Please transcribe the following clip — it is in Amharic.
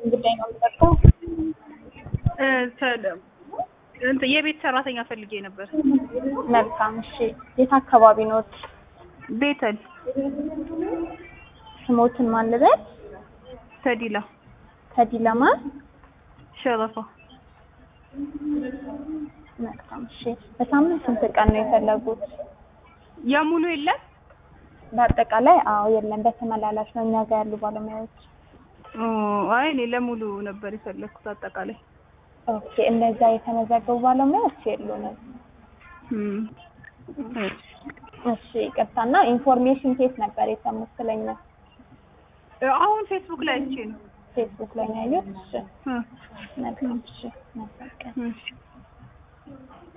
ጉዳይ ነው የምጠርተው። እ ሰላም እንትን የቤት ሰራተኛ ፈልጌ ነበር። መልካም እሺ። የት አካባቢ ኖት? ቤተል ስሞትን ማን ልበል? ተዲላ ከዲለማ ሸረፋ መልካም እሺ። በሳምንት ስንት ቀን ነው የፈለጉት? የሙሉ የለም በአጠቃላይ አዎ፣ የለም በተመላላሽ ነው እኛ ጋር ያሉ ባለሙያዎች። ኦ፣ አይ እኔ ለሙሉ ነበር የፈለግኩት አጠቃላይ። ኦኬ፣ እነዛ የተመዘገቡ ባለሙያዎች የሉንም። እም፣ እሺ፣ ይቅርታና ኢንፎርሜሽን ኬት ነበር የሰሙት ስለኛ? አሁን ፌስቡክ ላይ አይቼ ነው። ፌስቡክ ላይ ነው ያዩት? እሺ፣ እ፣ መልካም እሺ፣ መልካም ቀን። እሺ